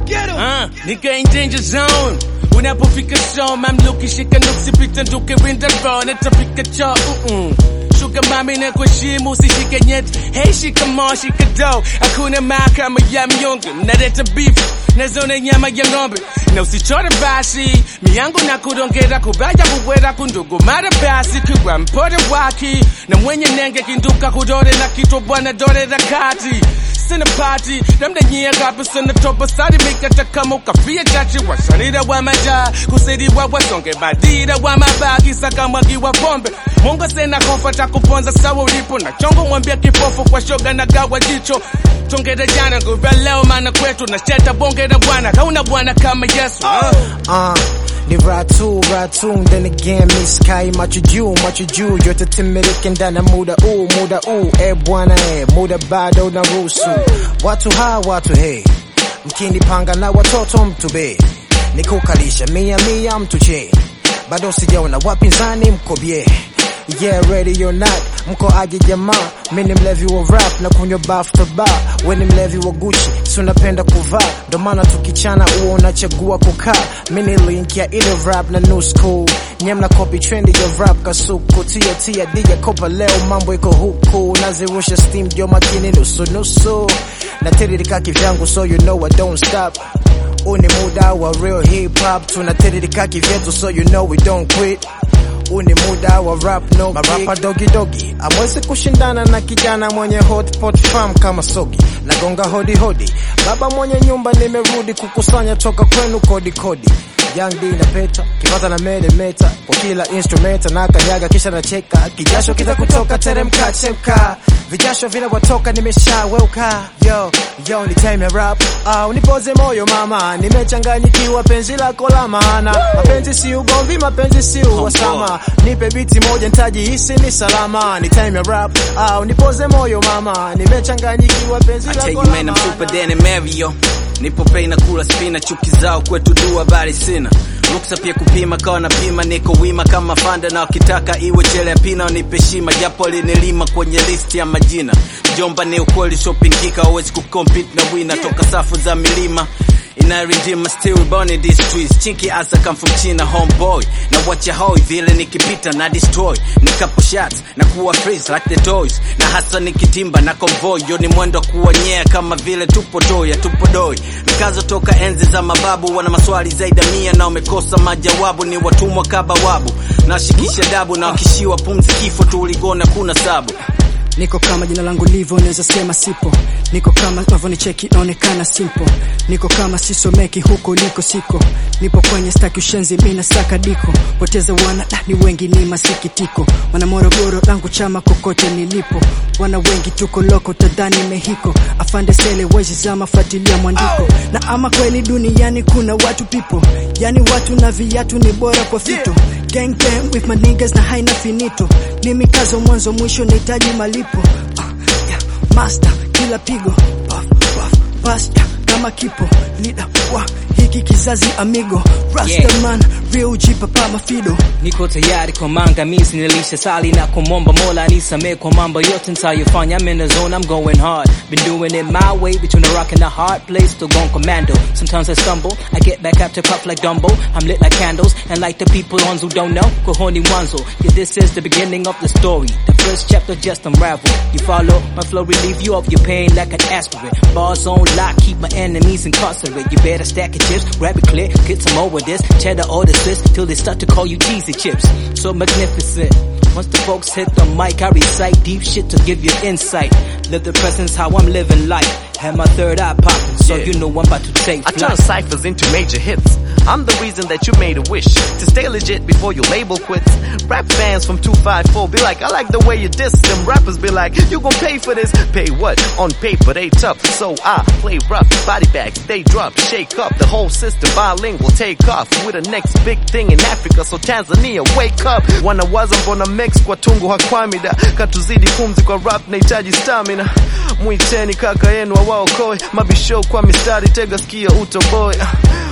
Uh, nigga in danger zone unapofika show mamluki shika nuksi pita nduke winda row natapika cho uh-uh. shuka mami na kuheshimu usishike nyeti hey shikamoo shika do hakuna maa kama ya mnyonge mnaleta beef na zone nyama ya ng'ombe na usichore basi miyangu na kudongera kubaya kubwera kundugu mara basi kiwa mpore waki na mwenye nenge kinduka kudore na kitwa bwana dore la kati sina party labda nyie ngapi sana topa sari mikata kama ukafia chachi washanira wa maja kusaidiwa wasonge badira wa mabaki saka mwagi wa pombe Mungu sena kofa cha kuponza sawa ulipo na chongo mwambia kipofu kwa shoga na gawa jicho tongera jana nguva leo maana kwetu na cheta bongera bwana kauna bwana kama Yesu huh? Uh, ni ratu ratu then again miss kai macho juu macho juu yote timirike ndani ya muda huu muda huu e bwana e muda bado na ruhusu watu ha watu he mkinipanga na watoto mtu be nikukalisha mia mia mtu che bado sijaona wapinzani mkobye Yeah, ready or not, mko aje jamaa, mi ni mlevi wa rap na kunywa baf to bar, we ni mlevi wa Gucci, si unapenda kuvaa, ndo maana tukichana uo unachagua kukaa, mi ni link ya ile rap na new school, nye mna copy trendi ya rap kasuku, tia tia dija kopa leo mambo iko huku, nazirusha steam jo makini nusu nusu, na tiririka kivyangu so you know I don't stop huu ni muda wa real hip hop, tunatiririka kivyetu so you know we don't quit huu ni muda wa rap no marapa dogi dogi amwezi kushindana na kijana mwenye hot pot farm kama sogi nagonga hodi hodi baba mwenye nyumba nimerudi kukusanya toka kwenu kodi kodi Young D na peta kipata na mele meta kwa kila instrumenta na kanyaga kisha nacheka kijasho kita kutoka teremka chemka vijasho vile watoka nimeshaweuka yo yo ni time ya rap ah, unipoze moyo mama nimechanganyikiwa penzi lako la maana mapenzi si ugomvi mapenzi si uhasama nipe biti moja nitajihisi ni salama ni time ya rap ah, unipoze moyo mama nimechanganyikiwa penzi I tell lako you la man, I'm super maana than Mario. Nipo pei na kula spina, chuki zao kwetu dua bali sina ruksa pia kupima, kawa napima, niko wima kama fanda, na wakitaka iwe chele ya pina wanipe shima, japo linilima kwenye listi ya majina. Jomba ni ukweli usiopingika, hauwezi kucompete na wina toka safu za milima inarindima still born in these streets chinky as I come from China homeboy na watch ya hoi vile nikipita na destroy nikapo shots na kuwa freeze like the toys na hasa nikitimba na convoy yo ni mwendo wa kuonyea kama vile tupo doya tupo doi mikazo toka enzi za mababu wana maswali zaidi ya mia na wamekosa majawabu ni watumwa kabawabu nashikisha dabu na wakishiwa pumzi kifo tuligona kuna sabu Niko kama jina langu livyo, naweza sema sipo. Niko kama unavyonicheki, naonekana simple. Niko kama sisomeki, huko niko siko. Nipo kwenye staki ushenzi, mimi nasaka diko. Poteza wana da, ni wengi, ni masikitiko. Wana Morogoro langu chama kokote nilipo. Wana wengi tuko loko, tadhani mehiko. Afande sele wezi zama, fuatilia mwandiko. Na ama kweli duniani kuna watu people, yani watu na viatu ni bora kwa fito. Gang gang with my niggas na haina finito. Ni mikazo mwanzo mwisho, nahitaji malipo. Uh, yeah, master kila pigo puff, puff, pasta kama kipo leader wa hiki kizazi amigo Rastaman real jipa pa mafido niko tayari kwa maangamizi nilisha sali na kumomba mola nisamee kwa mambo yote nitayofanya I'm in the zone I'm going hard been doing it my way between the rock and the hard place still going commando sometimes I stumble I get back up to puff like Dumbo I'm lit like candles and like the people ones who don't know kohoni mwanzo yeah this is the beginning of the story the first chapter just unravel you follow my flow relieve you of your pain like an aspirin bars on lock keep my enemies incarcerated you better stack your chips grab it clear get some more of this cheddar or the Swiss till they start to call you cheesy chips so magnificent once the folks hit the mic, I recite deep shit to give you insight. Live the presence how I'm living life. Have my third eye popping, so Yeah. you know I'm about to take I turn flight. ciphers into major hits. I'm the reason that you made a wish to stay legit before your label quits. Rap fans from 254 be like, I like the way you diss them. Rappers be like, you gon' pay for this. Pay what? On paper they tough, so I play rough. Body bags they drop, shake up the whole system. Bilingual take off with the next big thing in Africa. So Tanzania, wake up. Wanawaza mbona mix kwa tungu hakwamida, katuzidi pumzi kwa rap nahitaji stamina. Mwiteni kaka yenu awaokoe, mabisho kwa mistari, tega skia utoboe.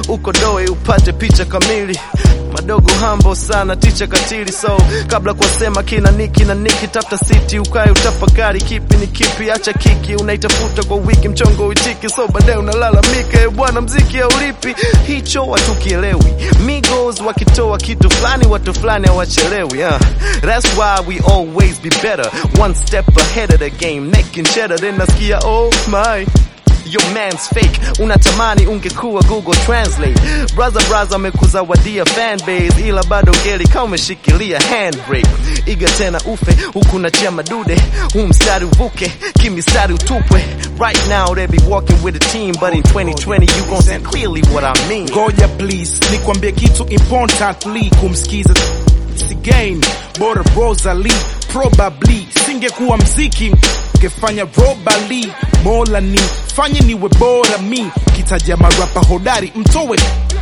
ukodoe upate picha kamili madogo hambo sana ticha katili so kabla kuwasema kina niki na niki tafuta siti ukae utafakari kipi ni kipi acha kiki unaitafuta kwa wiki mchongo uitiki so baadaye unalalamika "Eh, bwana mziki haulipi hicho watukielewi migos wakitoa kitu fulani watu fulani hawachelewi uh. that's why we always be better one step ahead of the game making cheddar then nasikia oh my Your man's fake unatamani ungekuwa google translate brother brother amekuzawadia fanbase ila bado ngeli kama umeshikilia handbrake iga tena ufe huku nachia madude huu mstari uvuke kimistari utupwe right now they be walking with a team but in 2020 you gon see clearly what i mean ngoja please nikwambie kitu importantly kumsikiza si game bora Rosalie probably singekuwa mziki ngefanya robali mola ni fanye niwe bora mi kitaja marapa hodari mtowe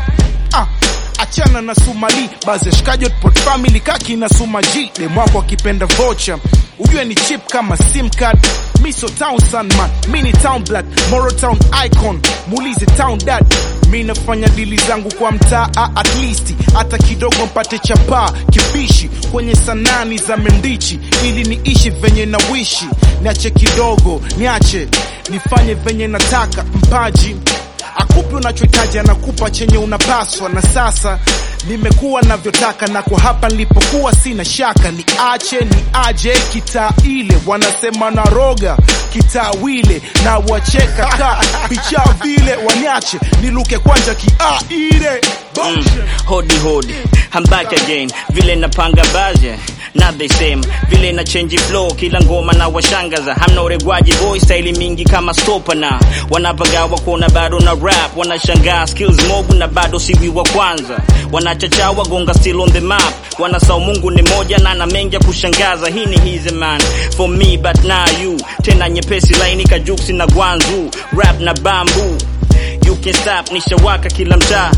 ah, achana na sumali bazi ya shikaji hotpot family kaki na sumaji demwako akipenda vocha ujue ni chip kama sim card miso town sunman mini town black moro town icon muulize town dad mi nafanya dili zangu kwa mtaa at least hata kidogo mpate chapaa kibishi kwenye sanani za mendichi ili niishi venye na wishi niache kidogo niache nifanye venye nataka mpaji akupi unachohitaji anakupa chenye unapaswa na sasa nimekuwa navyotaka na kwa hapa nilipokuwa sina shaka ni ache ni aje kitaa ile wanasema na roga kitaa wile na wacheka ka picha vile waniache niluke kwanja kia ile Mm, hodi hodi I'm back again vile napanga baje not the same vile na change flow kila ngoma na washangaza hamna uregwaji boy style mingi kama stopa na wanapagawa kuona bado na rap wanashangaa skills mob na bado siwi wa kwanza wanachachawa gonga still on the map wanasau mungu ni moja na na mengi ya kushangaza hii ni hizi man for me but now you tena nyepesi laini kajuksi na gwanzu rap na bamboo you can stop nishawaka kila mtaa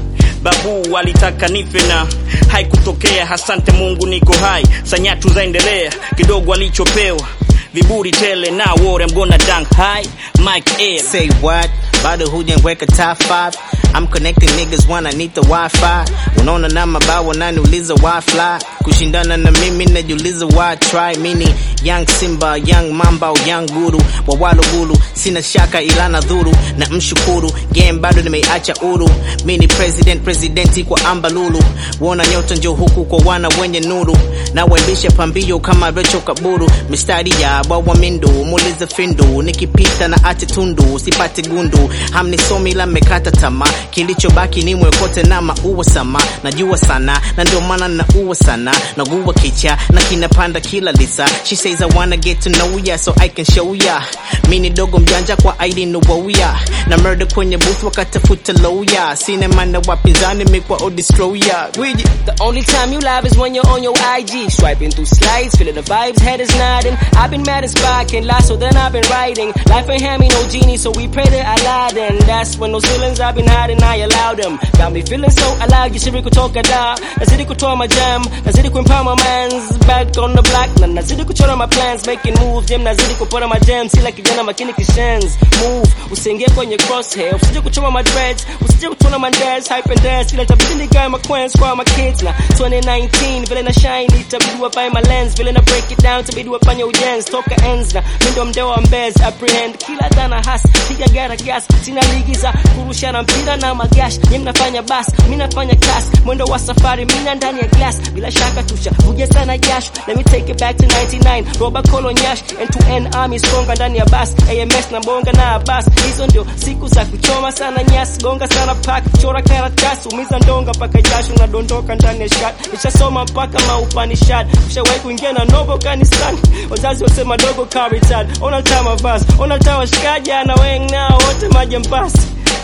babu walitaka nife na haikutokea hasante mungu niko hai sanyatu zaendelea kidogo alichopewa viburi tele na wore mgona dank high mike air Say what? Bado hujaweka top 5 I'm connecting niggas when I need the wifi unaona na mabao wananiuliza why fly kushindana na mimi najiuliza why try mini young simba young mamba au young guru wawalugulu sina shaka ila na dhuru na mshukuru game bado nimeiacha uru mini president presidenti kwa ambalulu wona nyota njo huku kwa wana wenye nuru na waibisha pambio kama recho kaburu mistari ya wawa mindu muulize findu nikipita na ate tundu sipate gundu hamnisomi la mekata tama kilichobaki ni mwekote na maua sama najua sana na ndio maana naua sana naguwa kicha na kinapanda kila lisa she says I wanna get to know ya so I can show ya mini dogo mjanja kwa aidi nuwauya na murder kwenye booth wakatafuta lawyer sina mana wapinzani mikwa odestroya gwiji The only time you live is when you're on your IG. Swiping through slides, feeling the vibes, head is nodding. I've been mad as fuck, can't lie, so then I've been writing. Life ain't hand me no genie, so we pray to Aladdin. That's when those feelings I've been hiding, I allowed them. Got me feeling so alive, jisiri kutoka da. Nazidi kutoa my jam, nazidi kuempower my mans. Back on the block, na nazidi kuchora my plans. Making moves, jam nazidi kupora my jams. Sila kijana makini kishenz. Move, usiingie kwenye crosshair. Usije kuchoma my dreads, usije kutona my dads. Hype and dance, ila tabidi nigawe my coins kwa my kids na 2019 vile na shine itabidi wapae my lens vile na break it down tabidi wafanye ujenzi toka ends na mi ndo mdeo wa mbez apprehend kila dhana has piga gara gas sina ligi za kurushana mpira na magash nye mnafanya bas mi nafanya class mwendo wa safari mina ndani ya glass bila shaka tusha vuja sana jasho let me take it back to 99 roba kolo nyash end to end army stronger ndani ya bas ams na bonga na bas hizo ndio siku za kuchoma sana nyasi gonga sana pack chora karatasi umiza ndonga mpaka jasho unadondoka ndani ya shat nishasoma mpaka maupanishad ushawahi kuingia na novo kanisani wazazi wasema dogo karitad ona tama bas ona tawa shikaja na weng nao wote majambasi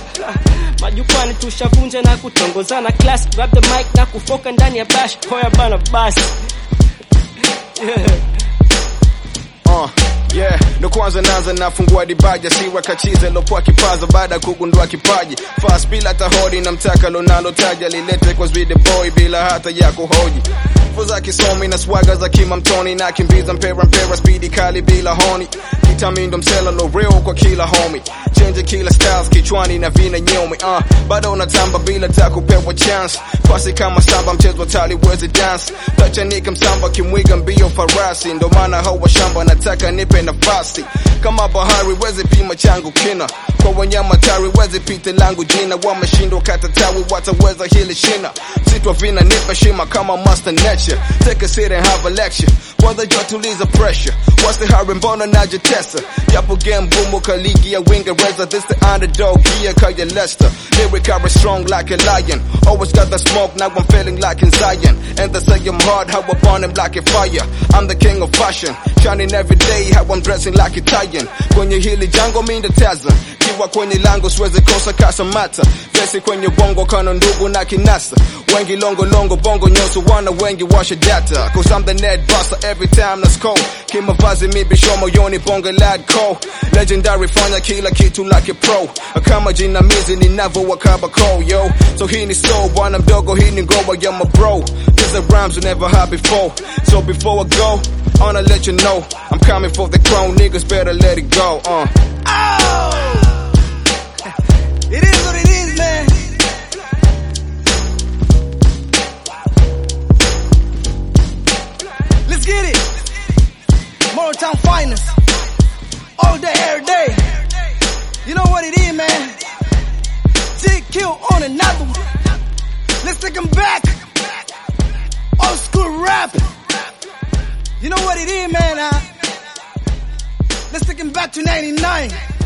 majukwani tushavunja na kutongozana class grab the mic na kufoka ndani ya bash hoya bana basi yeah. Uh, yeah, ndo kwanza naanza nafungua dibaja siwa kachize lopoa kipaza baada ya kugundua kipaji fast bila tahodi na mtaka lonalotaja lilete kwa zwide boy bila hata ya kuhoji Fo za kisomi na swaga za kimamtoni na kimbiza mpera mpera spidi kali bila honi wananita mindo msela loreo kwa kila homi change kila styles kichwani na vina nyomi uh, bado unatamba bila ta kupewa chance pasi kama samba mchezo tali wezi dance tachanika msamba kimwiga mbio farasi ndo maana hawa shamba nataka nipe nafasi kama bahari wezi pima changu kina kwa wanyama tari wezi pite langu jina wameshindwa kata tawi wataweza hili shina sitwa vina nipe shima kama master nature take a seat and have a lecture kwanza jua tuliza pressure wasi hari mbona najitesa japo game gumu ka ligi ya Uingereza this the underdog here kaya Leicester lyric are strong like a lion always got the smoke now I'm feeling like in Zion and they say I'm hard how I burn him like a fire I'm the king of fashion shining every day how I'm dressing like Italian kwenye hili jango mi ndateza kiwa kwenye lango siwezi kosa kasa mata vesi kwenye bongo kana ndugu na kinasa wengi longo longo bongo nyoso wana wengi washa data cause I'm the net buster every time let's go kimavazi mi bisho moyoni bonge lad co legendary fanya kila kitu like a pro kama jinamizi ninavo wakaba ko yo so hii ni so bwana mdogo hii ni ngoma ya my bro these are rhymes we never had before so before I go I wanna let you know I'm coming for the crown niggas better let it go uh It is what it is, man. Let's get it. Motown finest. All day, every day. You know what it is, man. GQ on another one. Let's take 'em back. Old school rap. You know what it is, man. Uh, let's take 'em back to 99.